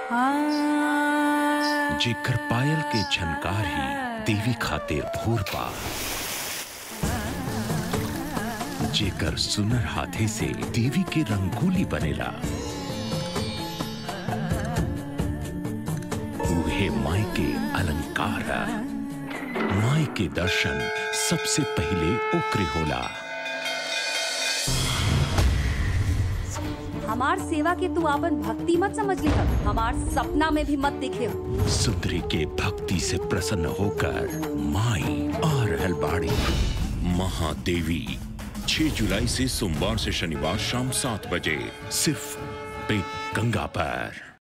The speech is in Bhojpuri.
जेकर पायल के झनकार ही देवी खातिर भोर पा जेकर सुनर हाथे से देवी के रंगोली बनेला उहे माई के अलंकार है। माई के दर्शन सबसे पहले ओकरे होला हमार सेवा के तू आपन भक्ति मत समझ लिह हमार सपना में भी मत दिखे सुंदरी के भक्ति से प्रसन्न होकर माई आ रहल बाड़ी महादेवी 6 जुलाई से सोमवार से शनिवार शाम सात बजे सिर्फ पे गंगा पर